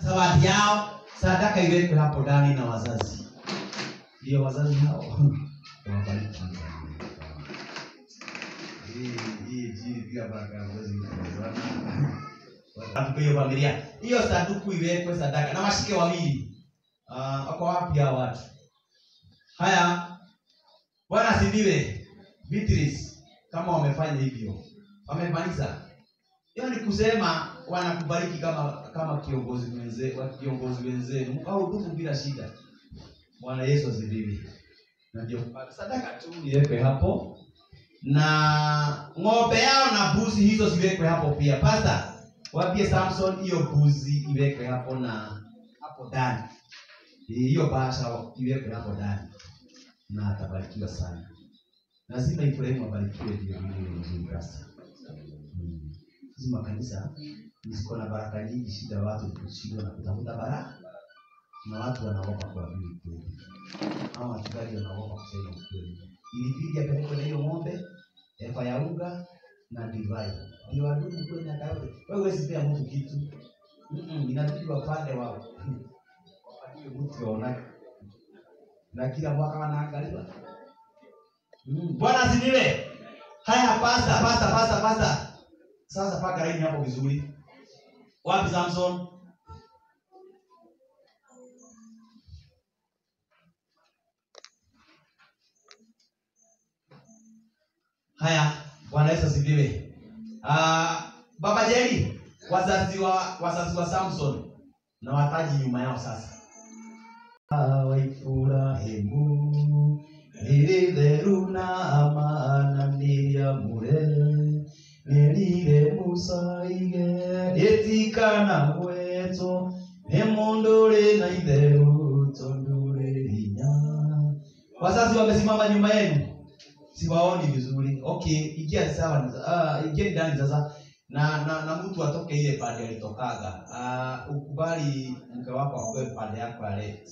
zawadi yao sadaka iwekwe hapo ndani na wazazi ndio wazazi hao wabariki Hii hii jini pia baka huwezi kuelewana. Sanduku hiyo familia hiyo sanduku iwekwe sadaka na washike wawili uh, wako wapi hao watu haya bwana asifiwe Beatrice kama wamefanya hivyo wamemaliza hiyo ni kusema wanakubariki kama kama kiongozi wenze wa- kiongozi wenzenu mkahudumu bila shida bwana yesu asifiwe na ndio sadaka tu iwekwe hapo na ng'ombe yao na buzi hizo ziwekwe hapo pia pasta wapie samson hiyo buzi iwekwe hapo na hapo ndani hiyo basha iwekwe hapo ndani na atabarikiwa sana lazima ibrahimu abarikiwe ndio vile vizuri sasa Mm. hizi makanisa ziko na baraka nyingi shida watu kushindwa na kutafuta baraka na watu wanaogopa kuamini ukweli ama wachungaji wanaogopa kusema ukweli ilibidi apelekwe na hiyo ng'ombe efa ya unga na divai ndio wadudu kwenye akayote wewe huwezi pea mtu kitu Mm-mm, inabidi wapande wa wapatie mtu waonake na kila mwaka wanaangaliwa Mm, bwana asifiwe haya pasta pasta pasta pasta sasa paka laini hapo vizuri wapi samson haya bwana yesu asifiwe uh, baba jeri wazazi wa wazazi wa samson na wataji nyuma yao sasa waifurahimu nilitheru na amana niliamure nilire musaige rĩtikana gwetwo nĩ mũndũ ũrĩ na itherũ tondũ ũrĩ hinya wazazi wamesimama nyuma yenu siwaoni vizuri okay ingia sawa uh, ingieni ndani sasa na na, na mtu atoke ile pande alitokaga uh, ukubali mke wako akue pande yako ya left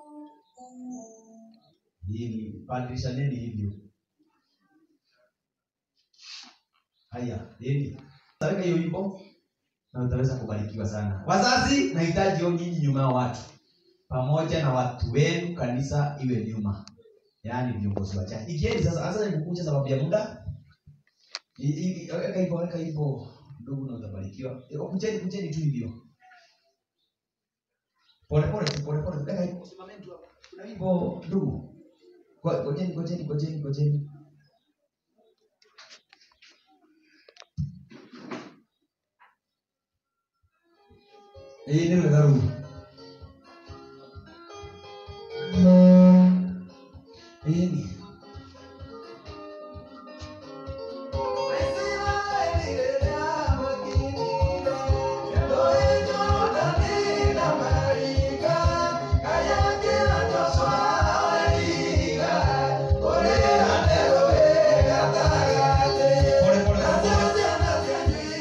hili badilishaneni hivyo haya nini taweka hiyo wimbo na utaweza kubarikiwa sana wazazi nahitaji yo nyinyi nyuma ya watu pamoja na watu wenu kanisa iwe nyuma yaani viongozi wachache ikieni sasa hasa nikukucha sababu ya muda I- i- weka hivyo weka hivyo ndugu na utabarikiwa Eh, kucheni kucheni tu hivyo pole pole tu pole pole weka hivyo simameni tu hapo kuna hivyo ndugu Ngo- ngojeni ngojeni ngojeni ngojeni Eh, neno la Mungu. Eh, ni. Pole pole pole.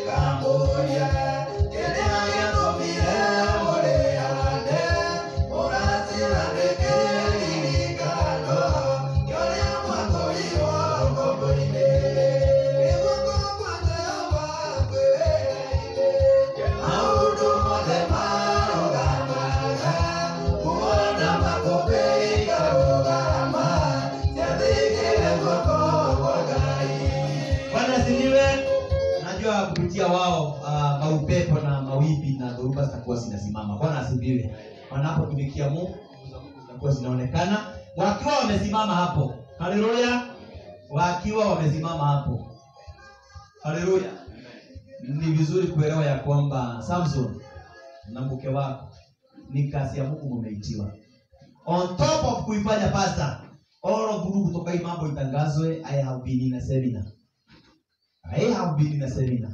Bwana asifiwe. Najua kupitia wao uh, maupepo na mawimbi na dhoruba zitakuwa zinasimama. Bwana asifiwe. Wanapotumikia Mungu zitakuwa zinaonekana wakiwa wamesimama hapo. Haleluya. Wakiwa wamesimama hapo. Haleluya. Ni vizuri kuelewa ya kwamba Samson na mke wako ni kazi ya Mungu mumeitiwa. On top of kuifanya pasta, all of group kutoka hii mambo itangazwe, I have been in a seminar. I have been in a seminar.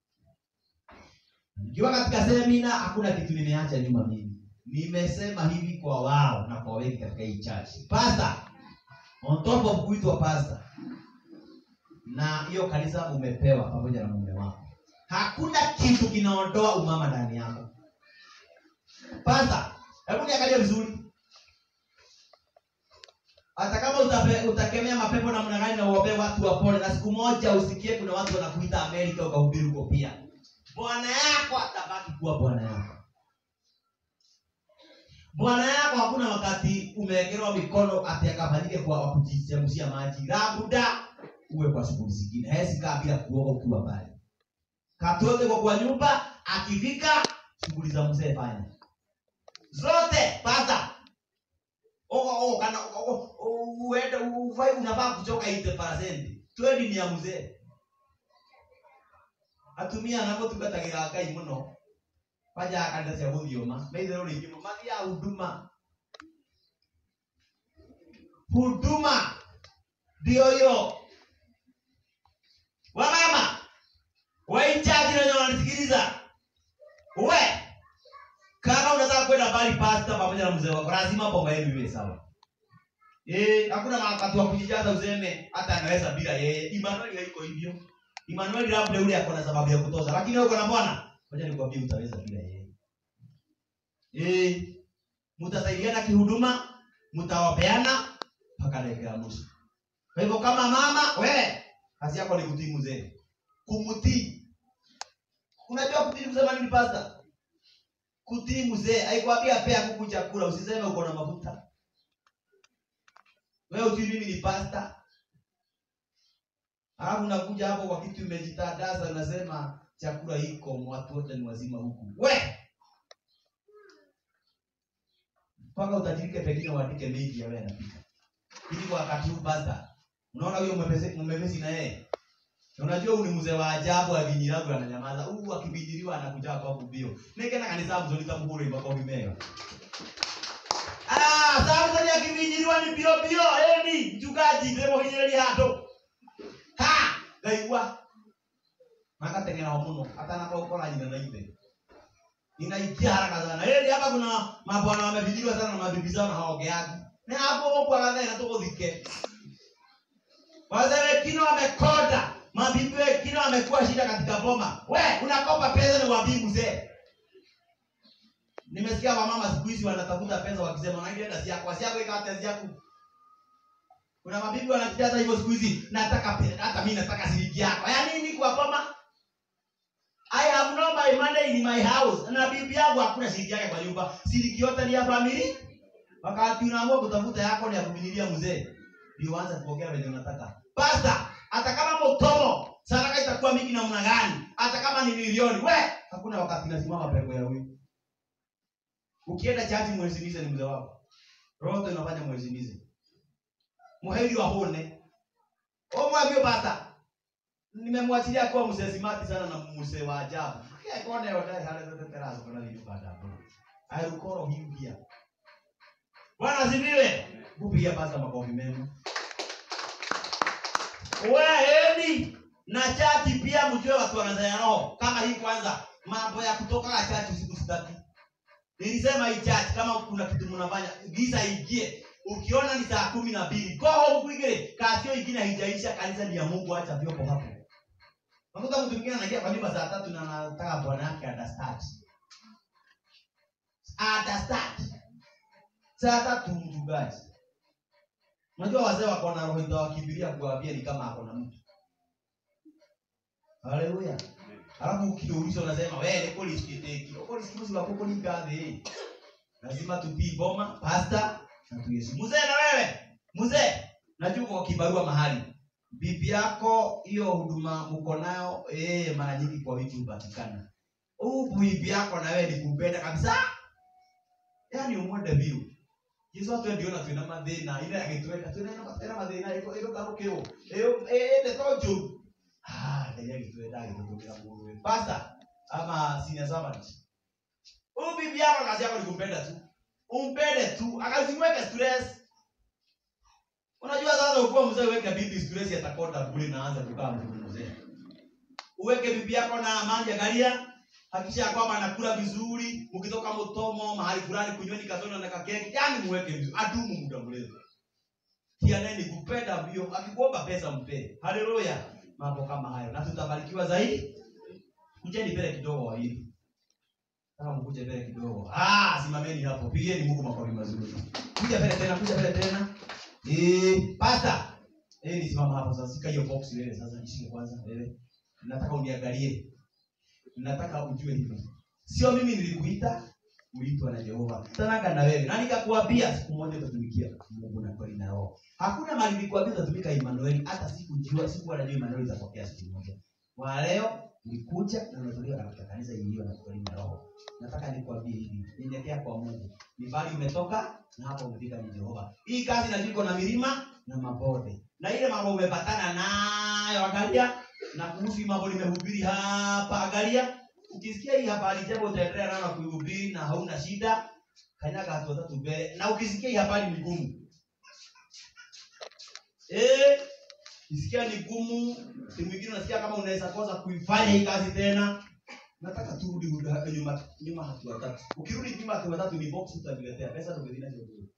Nikiwa katika semina hakuna kitu nimeacha nyuma mimi. Nimesema hivi kwa wao na kwa wengi katika hii church. Pastor, on top of kuitwa pastor na hiyo kanisa umepewa pamoja na mume wako. Hakuna kitu kinaondoa umama ndani yako. Pastor, hebu niangalie vizuri. Hata kama utape, utakemea mapepo namna gani na uombee watu wapone, na siku moja usikie kuna watu wanakuita Amerika ukahubiri huko pia, bwana yako atabaki kuwa bwana yako. bwana yako hakuna wakati umewekewa mikono ati akafanyike kwa wa kujichemshia maji labda uwe kwa shughuli zingine hawezi kaa bila kuoga ukiwa pale katote kwa kwa nyumba akifika shughuli za mzee fanya zote pata oh, oh, kana oh, oh, uende ufai unafaa kuchoka 80% 20 ni ya mzee atumia anapotungatagĩra ngai mũno banjaga kanitha cia gũthiũma maitherũ rĩingĩ mũno mathiaga huduma huduma ndio hiyo wamama waichaji wenye wananisikiliza we kama unataka kwenda mbali pasta pamoja na mzee wako lazima pomba yenu iwe sawa Eh, hakuna wakati wa kujijaza useme hata anaweza bila yeye. Emmanuel haiko hivyo. Emmanuel labda yule ako na sababu ya kutoza, lakini wewe uko na Bwana, ngoja nikwambie utaweza bila yeye. Eh, mtasaidiana kihuduma, mtawapeana mpaka dakika ya mwisho. Kwa hivyo kama mama, we kazi yako ni kutii mzee. Kumtii. Unajua kutii kusema nini pasta? Kutii mzee, haikwambia pea kuku chakula, usiseme uko na mafuta. Wewe ujui mimi ni pasta. Alafu unakuja hapo kwa kitu umejitadaza unasema chakula iko watu wote ni wazima huku. We! Mpaka utajirike pengine uandike mengi ya wewe anapika. Ili kwa wakati huu pasta. Unaona huyo mwepesi mwepesi na yeye. Na Unajua huyu ni mzee wa ajabu akinyiragu ananyamaza. Huu akibidiriwa anakuja kwa kubio. Ningena kanisa mzuri tamuhuri mpaka umemea. Ah, sasa ni akibinyiriwa ni bio bio eni mchungaji ndemo hinyeri hato. Ha, ngaigua. Makatengera muno hata napokora jina na ibe. Ninaingia haraka sana. Eni hapa kuna mabwana wamebidiriwa sana na mabibi zao na hawaongeaji. Ni hapo kwa kadhaa na tuko dhike. Wazee wengine wamekonda, mabibi wengine wamekuwa shida katika boma. We, unakopa pesa ni wabii mzee. Nimesikia wamama siku hizi wanatafuta pesa wakisema naenda dasi yako, asi yako ikawa tezi yako. Kuna mabibi wanajijaza hivyo siku hizi, nataka pesa, hata mimi nataka shilingi yako. Ya nini kwa boma? I have no my money in my house. Na bibi yangu hakuna shilingi yake kwa nyumba. Shilingi yote ni ya family. Wakati unaamua kutafuta yako ni ya kumililia mzee. Ndio uanze kuongea venye unataka. Pasta, hata kama motomo, sadaka itakuwa mingi namna gani? Hata kama ni milioni, we, hakuna wakati nasimama pengo ya huyu. Ukienda chaji mwezimize ni mzee wako. Roho inafanya mwezimize. Muheri wa hone. Omwambie bata. Nimemwachilia kuwa mzee simati sana na mzee wa ajabu. Kia kone yote hale zote terazo kuna nini baada hapo. Ayukoro himpia. Bwana asifiwe. Kupigia basa makofi mema. Wewe na chati pia mjue watu wanazanya roho. Kama hii kwanza mambo ya kutoka kwa chati usiku sitaki. Nilisema hii church kama kuna kitu mnafanya giza ingie. Ukiona ni saa kumi na mbili go home quickly. Kasio ingine haijaisha, kanisa ni ya Mungu, acha vyombo hapo. Nakuta mtu mwingine anaingia kwa nyumba saa tatu na anataka bwana yake understand. Understand. Saa tatu mchungaji. Unajua wazee wako na roho itawakimbilia kuwaambia ni kama ako na mtu. Haleluya. Alafu ukiulizwa unasema wewe niko lisikiteki. Uko lisikimuzi wako uko ligadhi. Lazima tutii boma, pasta na tuyesu. Mzee na wewe, mzee, najua uko kwa kibarua mahali. Bibi yako hiyo huduma mko nayo eh, mara nyingi kwa wiki hupatikana. Huu bibi yako na wewe ni kumpenda kabisa. Yaani umwende biu. Yesu atu ndio na twina mathina ile agitwenda twina na mathina mathina iko iko garukio. Eh eh de tojo. Ah, ndio agitwenda agitwenda nguruwe. Pastor ama senior servant. Huyu bibi yako kazi yako ni kumpenda tu. Umpende tu, akaziweke stress. Unajua sasa ukiwa mzee uweke bibi stress atakonda kule na anza kukaa mtu mzee. Uweke bibi yako na amani angalia hakikisha ya kwamba anakula vizuri, ukitoka mtomo mahali fulani kunyweni kasona na kakeki, yani muweke vizuri, adumu muda mrefu. Pia naye ni kupenda mbio, akikuomba pesa mpe. Haleluya. Mambo kama hayo. Na tutabarikiwa zaidi. Kujeni mbele kidogo wa hivi. Kama mkuje mbele kidogo. Ah, simameni hapo. Pigeni Mungu makofi mazuri. Kuja mbele tena, kuja mbele tena. Eh, pasta. Eh, nisimama hapo sasa. Sika hiyo box wewe sasa nishike kwanza wewe. Nataka uniangalie. Nataka ujue hivi. Sio mimi nilikuita, uliitwa na Jehova. Tanaka na wewe. Na nikakuambia siku moja utatumikia Mungu na kweli na roho. Hakuna mahali nilikwambia utatumika Emmanuel hata sikujua sikuwa najua Emmanuel itapokea siku moja. Kwa leo nikuja na unatolewa katika kanisa iliyo na kweli na roho. Nataka nikwambie hivi, nyenyekea kwa Mungu. Ni bali umetoka na hapo umefika ni Jehova. Hii kazi inajiko na milima na mabonde. Na ile mambo umepatana nayo angalia na kuhusu hii mambo nimehubiri hapa angalia ukisikia hii habari jambo utaendelea nayo na kuihubiri na hauna shida kanyaga hatua tatu mbele na ukisikia hii habari ni gumu eh isikia ni gumu si mwingine unasikia kama unaweza kosa kuifanya hii kazi tena nataka tu rudi rudi nyuma nyuma hatua tatu ukirudi nyuma hatua tatu ni box utaniletea pesa ndio zina hizo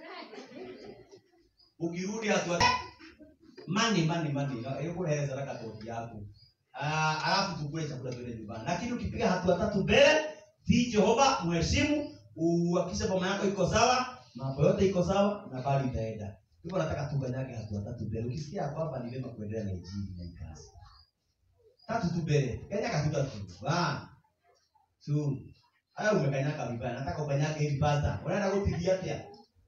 ukirudi hatua mani mani mani yuko hela sadaka toti yako Ah, alafu tukule chakula tuende nyumbani lakini ukipiga hatua tatu mbele tii jehova mheshimu uhakikishe boma yako iko sawa mambo yote iko sawa na bali itaenda hivyo nataka tuganyage hatua tatu mbele ukisikia kwamba ni vema kuendelea na injili na hii kazi tatu tu mbele kanyaga tu tatu one two haya umekanyaga vibaya nataka ukanyage hivi basta unaenda kupigia pia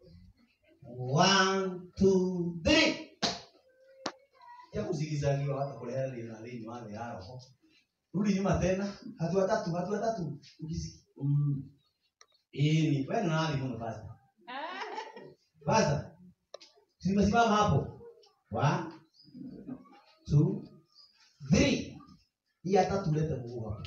one two three ya kuzigizagiwa hata kulea lina lini wale hao rudi nyuma tena hatua tatu hatua tatu ukisi mm. eh ni wewe na nani mbona basta basta simesimama hapo one two three hii hata tulete mguu hapo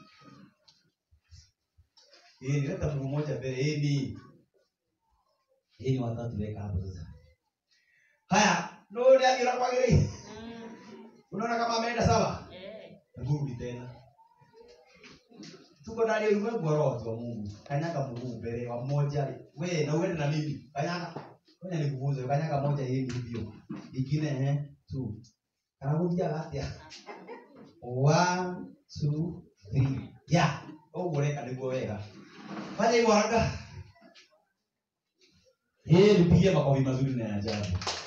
eh nileta mguu moja mbele eh ni eh ni watatu weka hapo sasa haya ndio ndio kila kwa gari unaona kama ameenda sawa Rudi tena. Tuko ndani ya ulimwengu wa roho wa Mungu. Kanyaga mguu mbele wa mmoja. We na uende na mimi. Kanyaga. Ngoja nikufunze. Kanyaga moja hivi hivyo. Ingine eh two. Karabudia gatia. One, two, three. Ya. Ũguo reka nĩguo wega. Fanya hivyo haraka. Eh, nipigie makofi mazuri na ya ajabu.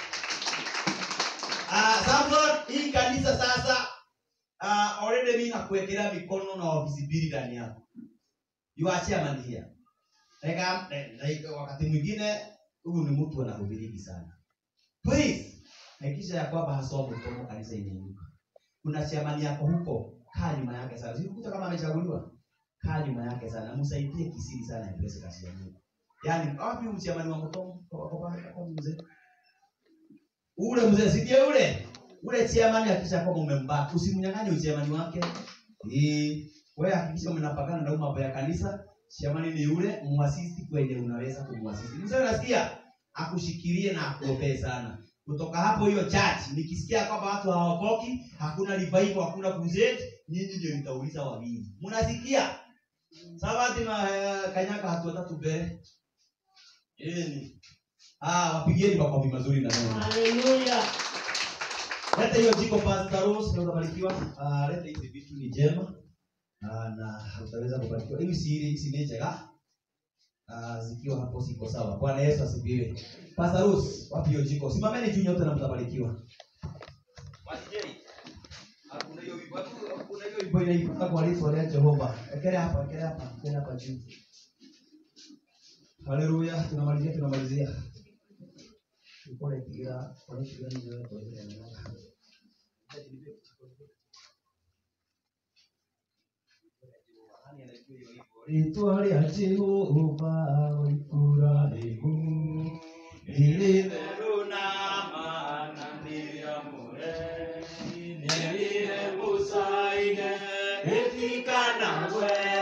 Ah, Samson, hii kanisa sasa uh, already mimi nakuwekelea mikono na ofisi mbili ndani yako. You are chairman here. Like, like, wakati mwingine huyu ni mtu anahubiriki sana. Please, hakikisha ya kwamba hasomo tomo kanisa inainuka. Kuna chairman yako huko, kaa nyuma yake sana. Sikukuta kama amechaguliwa. Kaa nyuma yake sana. Msaidie kisiri sana ipese kazi ya Mungu. Yaani, wapi huyu chairman wa mtomo? Kwa kwa kwa mzee. Ule mzee si ndiye ule? ule chairman hakikisha kwamba umembaki usimnyang'anye uchairman wake eh wewe hakikisha mnapakana na mambo ya kanisa chairman ni yule muasisi kwenye unaweza kumwasisi mzee unasikia akushikilie na akuombee sana kutoka hapo hiyo church nikisikia kwamba watu hawakoki hakuna revival hakuna crusade nyinyi ndio nitauliza wawili mnasikia sabati ma kanyaka hatua tatu mbele eh ni ah wapigieni makofi mazuri na Mungu Haleluya. Leta hiyo jiko Pastor Rose na utabarikiwa. Ah, leta hizi vitu ni jema. Ah, na utaweza kubarikiwa. Hivi si ile hizi ni njega. Ah, zikiwa hapo siko sawa. Bwana Yesu asifiwe. Pastor Rose, wapi hiyo jiko? Simameni juu nyote na mtabarikiwa. Wasijei. Hakuna hiyo wimbo. Hakuna hiyo wimbo inaipaka kwa lipo la Jehova. Ekele hapa, ekele hapa, ekele hapa juu. Haleluya, tunamalizia tunamalizia. Ukole pia kwa nini gani wewe kwa ile Rĩtwa rĩa Jehova ikũranĩku rĩrĩ therũ na maana nĩrĩamũre, nĩrĩre mũcaine, rĩtikanague